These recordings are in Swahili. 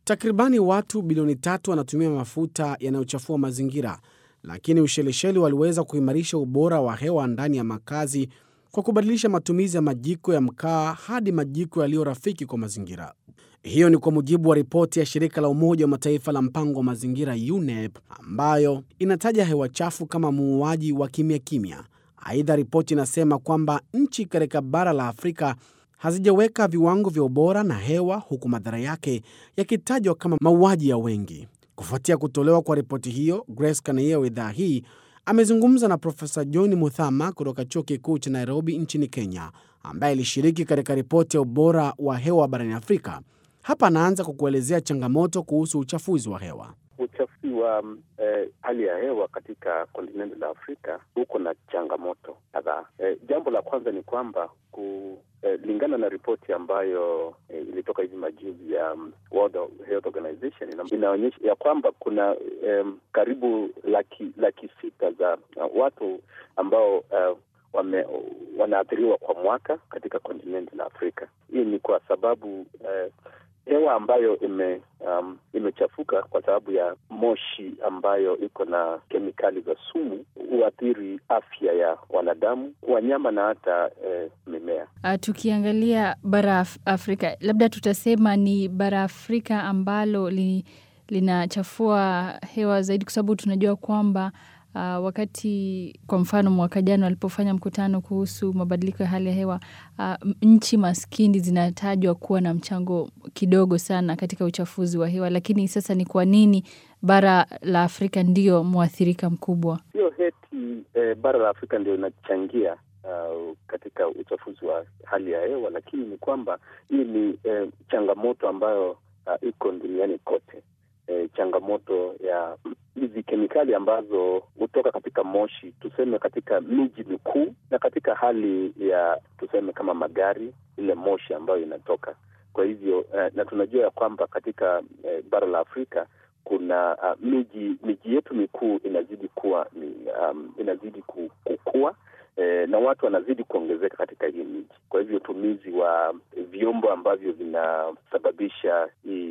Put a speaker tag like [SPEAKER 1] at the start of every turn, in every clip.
[SPEAKER 1] Takribani watu bilioni tatu wanatumia mafuta yanayochafua mazingira, lakini Ushelisheli waliweza kuimarisha ubora wa hewa ndani ya makazi kwa kubadilisha matumizi ya majiko ya mkaa hadi majiko yaliyo rafiki kwa mazingira. Hiyo ni kwa mujibu wa ripoti ya shirika la Umoja wa Mataifa la mpango wa mazingira UNEP ambayo inataja hewa chafu kama muuaji wa kimya kimya. Aidha, ripoti inasema kwamba nchi katika bara la Afrika hazijaweka viwango vya ubora na hewa, huku madhara yake yakitajwa kama mauaji ya wengi. Kufuatia kutolewa kwa ripoti hiyo, Grace Kanaia wa idhaa hii amezungumza na Profesa John Muthama kutoka chuo kikuu cha Nairobi nchini Kenya, ambaye alishiriki katika ripoti ya ubora wa hewa barani Afrika. Hapa anaanza kwa kuelezea changamoto kuhusu uchafuzi wa hewa.
[SPEAKER 2] Uchafuzi wa eh, hali ya hewa katika kontinenti la Afrika huko na changamoto kadhaa. Eh, jambo la kwanza ni kwamba kulingana eh, na ripoti ambayo eh, ilitoka hivi majuzi ya um, World Health Organization inaonyesha ya kwamba kuna eh, karibu laki, laki sita za uh, watu ambao uh, wame, wanaathiriwa kwa mwaka katika kontinenti la Afrika. Hii ni kwa sababu eh, hewa ambayo ime um, imechafuka kwa sababu ya moshi ambayo iko na kemikali za sumu huathiri afya ya wanadamu, wanyama na hata eh, mimea.
[SPEAKER 3] Uh, tukiangalia bara Af Afrika, labda tutasema ni bara Afrika ambalo li, linachafua hewa zaidi, kwa sababu tunajua kwamba Uh, wakati kwa mfano mwaka jana walipofanya mkutano kuhusu mabadiliko ya hali ya hewa uh, nchi maskini zinatajwa kuwa na mchango kidogo sana katika uchafuzi wa hewa, lakini sasa ni kwa nini bara la Afrika ndio mwathirika mkubwa?
[SPEAKER 2] Sio heti eh, bara la Afrika ndio inachangia uh, katika uchafuzi wa hali ya hewa, lakini ni kwamba hii ni eh, changamoto ambayo uh, iko duniani kote. E, changamoto ya hizi kemikali ambazo hutoka katika moshi, tuseme katika miji mikuu na katika hali ya tuseme kama magari, ile moshi ambayo inatoka. Kwa hivyo eh, na tunajua ya kwamba katika eh, bara la Afrika kuna uh, miji miji yetu mikuu inazidi kuwa um, inazidi kukua eh, na watu wanazidi kuongezeka katika hii miji. Kwa hivyo utumizi wa vyombo ambavyo vinasababisha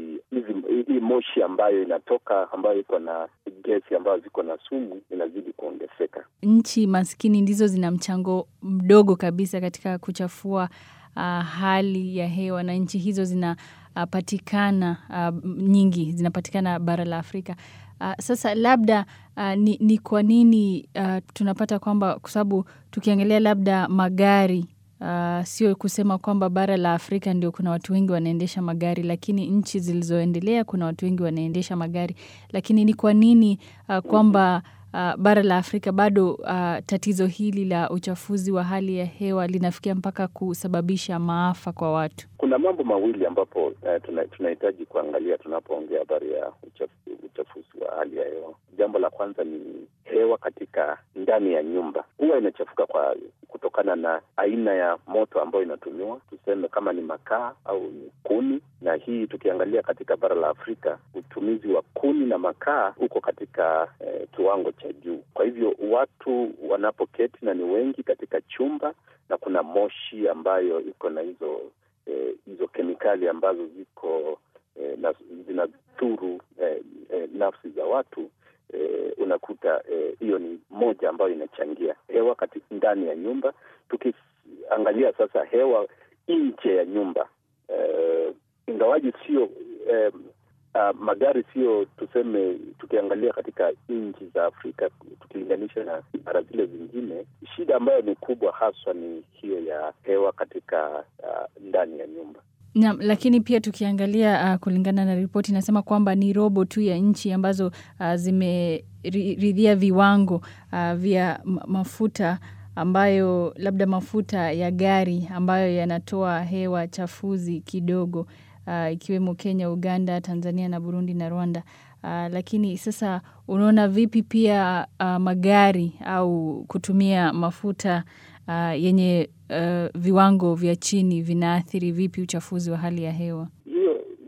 [SPEAKER 2] hii moshi ambayo inatoka ambayo iko na gesi ambayo ziko na sumu inazidi kuongezeka.
[SPEAKER 3] Nchi maskini ndizo zina mchango mdogo kabisa katika kuchafua uh, hali ya hewa na nchi hizo zinapatikana uh, uh, nyingi zinapatikana bara la Afrika. Uh, sasa labda uh, ni, ni kwa nini uh, tunapata kwamba kwa sababu tukiangalia labda magari uh, sio kusema kwamba bara la Afrika ndio kuna watu wengi wanaendesha magari, lakini nchi zilizoendelea kuna watu wengi wanaendesha magari, lakini ni kwa nini uh, kwamba uh, bara la Afrika bado uh, tatizo hili la uchafuzi wa hali ya hewa linafikia mpaka kusababisha maafa kwa watu?
[SPEAKER 2] Kuna mambo mawili ambapo uh, tunahitaji tuna kuangalia tunapoongea habari ya uchafu, uchafuzi wa hali ya hewa. Jambo la kwanza ni hewa katika ndani ya nyumba huwa inachafuka kwa kutokana na aina ya moto ambayo inatumiwa, tuseme kama ni makaa au ni kuni. Na hii tukiangalia katika bara la Afrika, utumizi wa kuni na makaa uko katika eh, kiwango cha juu. Kwa hivyo watu wanapoketi na ni wengi katika chumba na kuna moshi ambayo iko na hizo eh, hizo kemikali ambazo ziko eh, na zinadhuru eh, eh, nafsi za watu eh, unakuta hiyo eh, ni moja ambayo inachangia hewa katika ndani ya nyumba. Tukiangalia sasa hewa nje ya nyumba eh, ingawaji sio eh, uh, magari sio tuseme, tukiangalia katika nchi za Afrika tukilinganisha na bara zile zingine, shida ambayo ni kubwa haswa ni hiyo ya hewa katika uh, ndani ya nyumba.
[SPEAKER 3] Naam, lakini pia tukiangalia uh, kulingana na ripoti inasema kwamba ni robo tu ya nchi ambazo uh, zimeridhia viwango uh, vya mafuta ambayo labda mafuta ya gari ambayo yanatoa hewa chafuzi kidogo uh, ikiwemo Kenya, Uganda, Tanzania na Burundi na Rwanda. Uh, lakini sasa unaona vipi pia uh, magari au kutumia mafuta uh, yenye uh, viwango vya chini vinaathiri vipi uchafuzi wa hali ya hewa?
[SPEAKER 2] Hiyo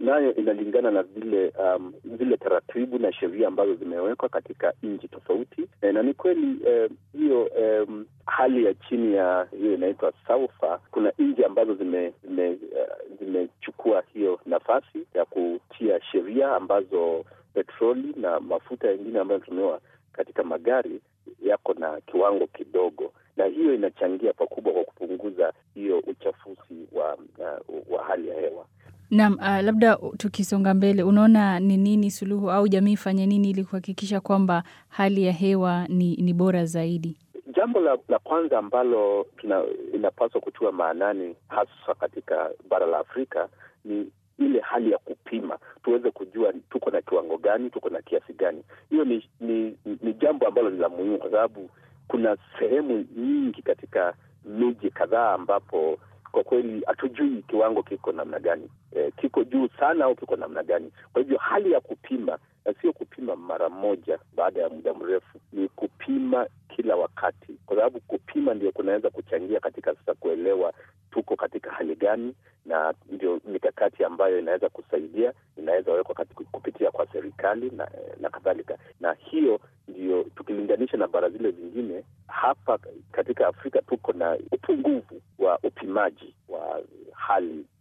[SPEAKER 2] nayo inalingana na vile um, zile taratibu na sheria ambazo zimewekwa katika nchi tofauti e, na ni kweli hiyo e, um, hali ya chini ya hiyo inaitwa sulfur. Kuna nchi ambazo zimechukua zime, uh, hiyo nafasi ya kutia sheria ambazo petroli na mafuta yengine ambayo yanatumiwa katika magari yako na kiwango kidogo, na hiyo inachangia pakubwa kwa kupunguza hiyo uchafuzi wa, uh, wa hali ya hewa.
[SPEAKER 3] Naam, uh, labda tukisonga mbele, unaona ni nini suluhu au jamii ifanye nini ili kuhakikisha kwamba hali ya hewa ni, ni bora zaidi?
[SPEAKER 2] Jambo la, la kwanza ambalo tuna, inapaswa kutiwa maanani hasa katika bara la Afrika ni ile hali ya kupima, tuweze kujua tuko na kiwango gani, tuko na kiasi gani. Hiyo ni, ni, ni jambo ambalo ni la muhimu, kwa sababu kuna sehemu nyingi katika miji kadhaa ambapo kwa kweli hatujui kiwango kiko namna gani, e, kiko juu sana au kiko namna gani. Kwa hivyo hali ya kupima na sio kupima mara moja baada ya muda mrefu, ni kupima kila wakati, kwa sababu kupima ndio kunaweza kuchangia katika sasa kuelewa tuko katika hali gani, na ndio mikakati ambayo inaweza kusaidia, inaweza wekwa kupitia kwa serikali na, na kadhalika. Na hiyo ndio tukilinganisha na bara zile zingine, hapa katika Afrika tuko na upungufu wa upimaji wa hali